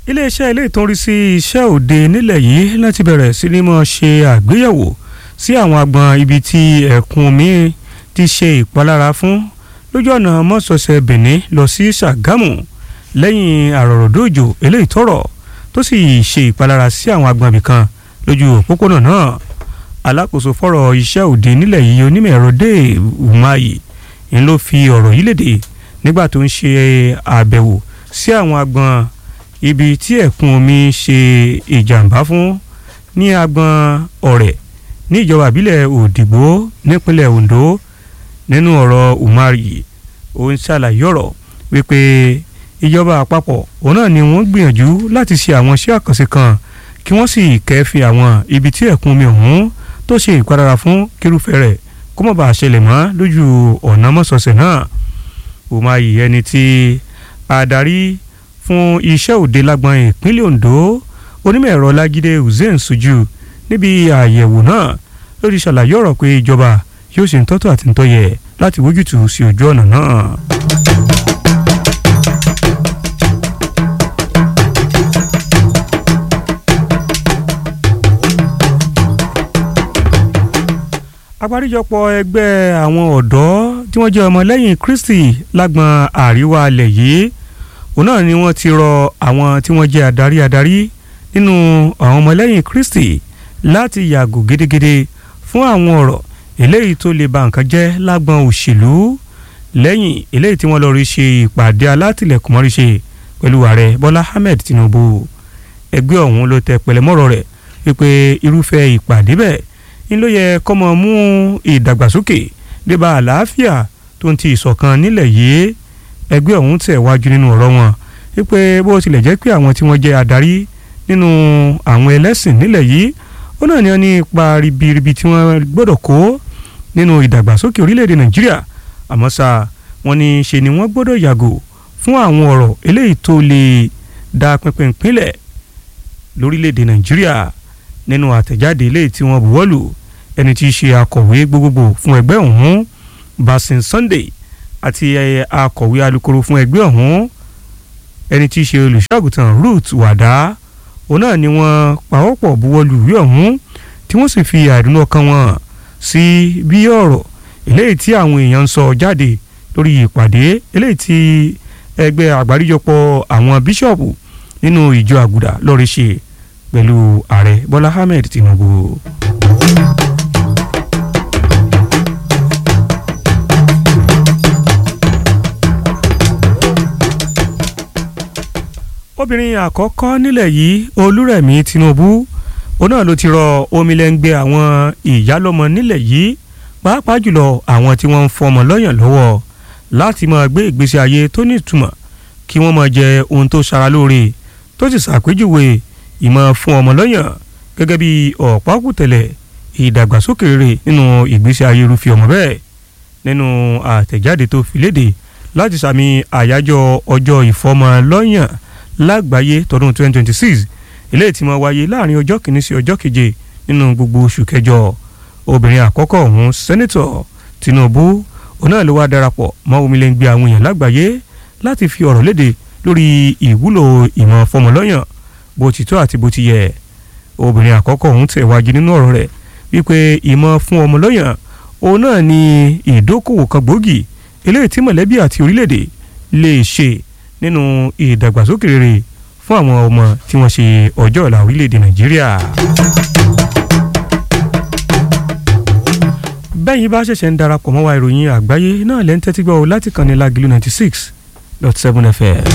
iléeṣẹ́ ilé ìtọ́rí sí iṣẹ́ òde nílẹ̀ yìí láti bẹ̀rẹ̀ sí ní mọ̀ ṣe àgbéyẹ̀wò sí àwọn agbọn ibi tí ẹ̀kún omi ti ṣe ìpalára fún lójú ọ̀nà mọ́sọ̀ọ̀sẹ̀ Benin lọ sí Ṣàgámù lẹ́yìn àròròdòjò eléyìí tọ̀rọ̀ tó sì ṣe ìpalára sí àwọn agbọn ibìkan lójú òpópónà náà alákòóso fọ́rọ̀ iṣẹ́ òde nílẹ̀ yìí onímọ̀ ẹ̀rọ Dave Umahi ń ló fi ọ̀rọ̀ yìí léde nígbà tó ń ṣe àbẹ̀wò sí àwọn agbọn ibi tí ẹ̀kún omi ṣe ìjàmbá fún ní agbọn ọ̀rẹ́ ní ìjọba ìbílẹ̀ òdìgbò nípínlẹ̀ Ondo nínú ọ̀rọ̀ Umahi ó ń ṣàlàyé ọ̀rọ̀ wípé ìjọba àpapọ̀ òun náà ni wọ́n gbìyànjú láti ṣe àwọn iṣẹ́ àkànṣe kan kí wọ́n sì kẹ́fì àwọn ibi tí ẹ̀kún omi ọ̀hún tó ṣe ìpadára fún kírúfẹ́ rẹ̀ kó má bàa ṣẹlẹ̀ mọ́ lójú ọ̀nà mọ́sọ̀ọ̀sẹ̀ náà Umahi ẹni tí adarí fún iṣẹ́ òde lágbọn ìpínlẹ̀ Ondo onímọ̀ ẹ̀rọ Lágídé Hussein Suju níbi àyẹ̀wò náà ló ti ṣàlàyé ọ̀rọ̀ pé ìjọba yóò ṣe ń tọ́tọ̀ àti ń tọ́yẹ láti wójútùú sí ojú ọ̀nà náà. àgbáríjọpọ̀ ẹgbẹ́ àwọn ọ̀dọ́ tí wọ́n jẹ́ ọmọlẹ́yìn Kristi lágbọn àríwá alẹ̀ yìí òun náà ni wọ́n ti rọ àwọn tí wọ́n jẹ́ adarí adarí nínú àwọn ọmọlẹ́yìn Kristi láti yàgò gédégédé fún àwọn ọ̀rọ̀ eléyìí tó lè ba nǹkan jẹ́ lágbọn òṣèlú lẹ́yìn eléyìí tí wọ́n lọ rí ṣe ìpàdé alátìlẹ̀kùnmọ́rí ṣe pẹ̀lú ààrẹ Bọ́lá Ahmed Tinubu ẹgbẹ́ ọ̀hún ló tẹ pẹ̀lẹ́mọ́rọ̀ rẹ̀ wípé irúfẹ́ ìpàdé bẹ́ẹ̀ ń ló yẹ kọ́mọ mú ìdàgbàsókè débà àlàáfíà tó ń ti ìṣọ̀kan nílẹ̀ yìí ẹgbẹ́ ọ̀hún tẹ̀ wájú nínú ọ̀rọ̀ wọn wípé bó tilẹ̀ jẹ́ pé àwọn tí wọ́n jẹ́ adarí nínú àwọn ẹlẹ́sìn nílẹ̀ yìí ó náà ní wọ́n ní ipa ribiribi tí wọ́n gbọ́dọ̀ kó nínú ìdàgbàsókè orílẹ̀-èdè Nàìjíríà àmọ́ ṣá wọ́n ní ṣe ni wọ́n gbọ́dọ̀ yàgò fún àwọn ọ̀rọ̀ eléyìí tó lè da pínpín pínlẹ̀ lórílẹ̀-èdè Nàìjíríà nínú àtẹ̀jáde eléyìí tí wọ́n buwọ́lù ẹni tí í ṣe akọ̀wé gbogbogbò fún ẹgbẹ́ ọ̀hún Basin Sunday àti akọ̀wé alukoro fún ẹgbẹ́ ọ̀hún ẹni tí í ṣe olùṣọ́àgùtàn Ruth Wàdá òun náà ni wọ́n pawọ́pọ̀ buwọ́lù ìwé ọ̀hún tí wọ́n sì fi àìdùnnú ọkàn wọn sí bí ọ̀rọ̀ eléyìí tí àwọn èèyàn ń sọ jáde lórí ìpàdé eléyìí tí ẹgbẹ́ àgbáríjọpọ̀ àwọn bíṣọ̀pù nínú ìjọ àgùdà lọ́ọ́ ṣe pẹ̀lú ààrẹ bọ́lá ahmed tinubu. obìnrin àkọ́kọ́ nílẹ̀ yìí olúrẹ̀mí tinubu òun náà ló ti rọ omilẹ́ngbẹ́ àwọn ìyálọ́mọ nílẹ̀ yìí pàápàá jùlọ àwọn tí wọ́n ń fọmọ lọ́yàn lọ́wọ́ láti máa gbé ìgbésí ayé tó ní ìtumọ̀ kí wọ́n máa jẹ ohun tó ṣara lóore tó sì ṣàpèjúwe ìmọ̀ fún ọmọ lọ́yàn gẹ́gẹ́ bí ọ̀pákùtẹ̀lẹ̀ ìdàgbàsókè rere nínú ìgbésí ayé irúfẹ́ ọmọ bẹ́ẹ̀ nínú àtẹ̀jáde tó fi léde láti sàmì àyájọ́ ọjọ́ ìfọmọlọ́yàn lágbàáyé tọdún 2026 eléyìí tí máa wáyé láàrin ọjọ́ kìíní sí ọjọ́ keje nínú gbogbo oṣù kẹjọ obìnrin àkọ́kọ́ ọ̀hún sẹ́nitọ̀ Tinubu òun náà ló wá darapọ̀ mọ́ omilẹ́ngbẹ́ àwọn èèyàn lágbàáyé láti fi ọ̀rọ̀ léde lórí ìwúlò ìmọ̀ fọmọlọ́yàn bó ti tó àti bó ti yẹ obìnrin àkọ́kọ́ ọ̀hún tẹ̀ wájú nínú ọ̀rọ̀ rẹ̀ wípé ìmọ̀ fún ọmọ lọ́yàn òun náà ni ìdókòwò kan gbòógì eléyìí tí mọ̀lẹ́bí àti orílẹ̀-èdè lè ṣe nínú ìdàgbàsókè rere fún àwọn ọmọ tí wọ́n ṣe ọjọ́ ọ̀la orílẹ̀-èdè Nàìjíríà. bẹ́yìn bá ṣẹ̀ṣẹ̀ ń darapọ̀ mọ́ wa ìròyìn àgbáyé náà lẹ́ńtẹ́tí gbọ́ láti kàn ní Lágìlú ninety six dot seven FM.